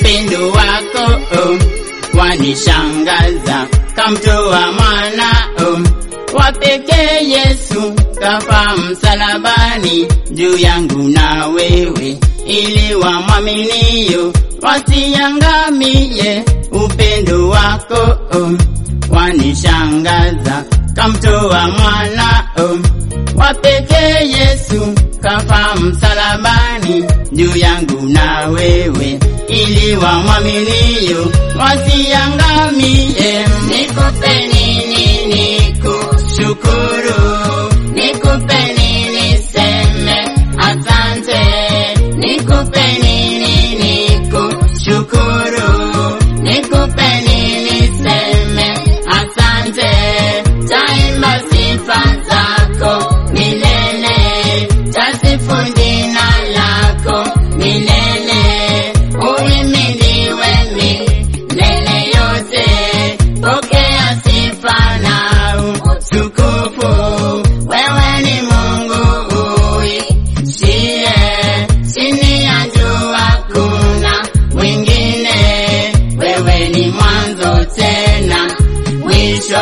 upendo wako oh, wanishangaza, kamtoa mwana oh, wa pekee Yesu kafa msalabani juu yangu na wewe, ili wamwaminio wasiangamie. Upendo wako oh, wanishangaza, kamtoa mwana oh, wa pekee Yesu kafa msalabani juu yangu na wewe, ili wamwaminio wasiangamie. Nikupe nini nikushukuru? Nikupe nini seme asante? Nikupe nini nikushukuru? Nikupe nini seme asante? Taimba sifa zako milele, tasifu jina lako milele, uhimidiwe milele yote. Pokea sifa na utukufu, wewe ni Mungu uishie chini ya jua, kuna mwingine. Wewe ni mwanzo tena mwisho.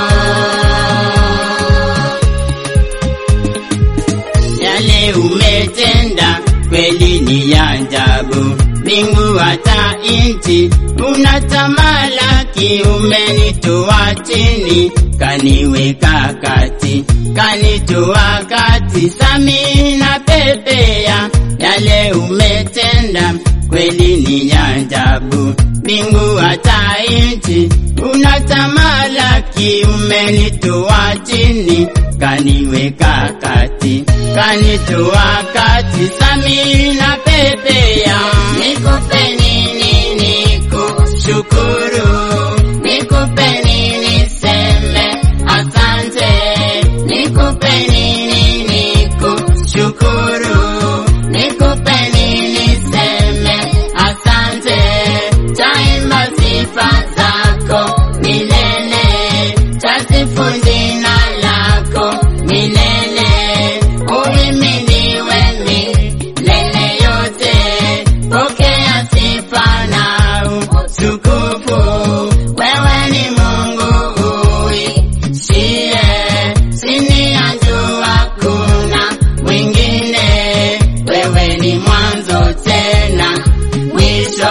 yale umetenda kweli ni ya ajabu, mbingu hata nchi unatamalaki. Umenitoa chini kaniweka kati, kanitoa kati, sami na pepea. Yale umetenda kweli ni ya ajabu, mbingu hata nchi unatamalaki. Umenitoa chini kaniweka kati, kanitoa kati, sami na pepea. Nikupe nini nikushukuru? Nikupe nini seme asante? Nikupe nini nikushukuru? Nikupe nini seme asante? Taimba sifa zako milele, tasifu jina lako milele, uhimidiwe milele yote. Pokea sifa na utukufu, wewe ni Mungu uishie chini ya jua, kuna mwingine. Wewe ni mwanzo tena mwisho.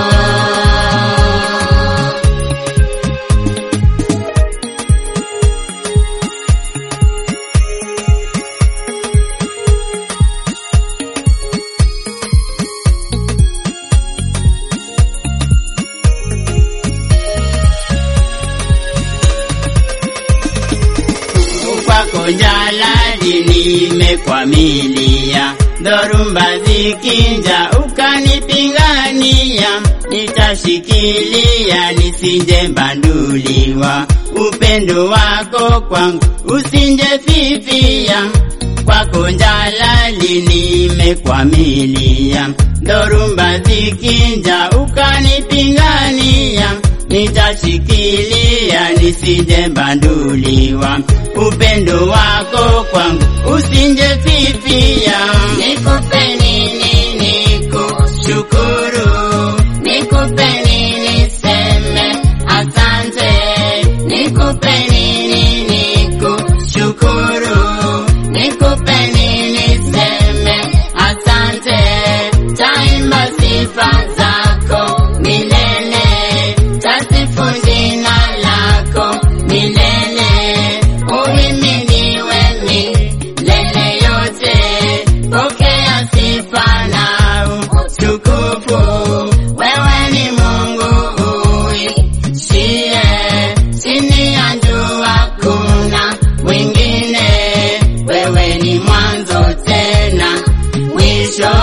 kwako jalali nimekwamilia, dhoruba zikinja ukanipigania, nitashikilia nisije banduliwa, upendo wako kwangu usinje fifia, kwako jalali nimekwamilia, dhoruba zikinja ukanipigania nitashikilia nisije banduliwa, upendo wako kwangu usinje fifia. Nikupe nini nikushukuru? Nikupe nini seme asante? Nikupe nini nikushukuru? Nikupe nini seme asante? Taimba sifa zako milele, tasifu jina lako milele, uhimidiwe milele yote. Pokea sifa na utukufu, wewe ni Mungu uishie chini ya jua, kuna mwingine. Wewe ni mwanzo tena mwisho.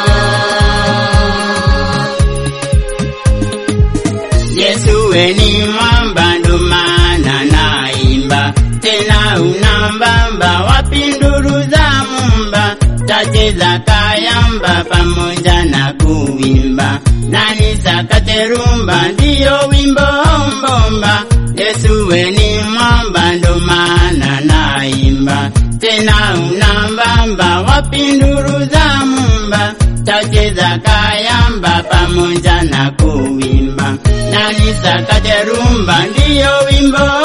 Yesu we ni mwamba, ndo maana naimba tena, unambamba wapi nduru za mumba, tacheza kayamba pamoja na kuimba, nani sakate rumba, ndiyo wimbo mbomba. Yesu we ni mwamba, ndo maana naimba tena, unambamba wapi nduru za mumba, tacheza kayamba pamoja na kuwimba, na nisakate rumba, ndiyo wimbo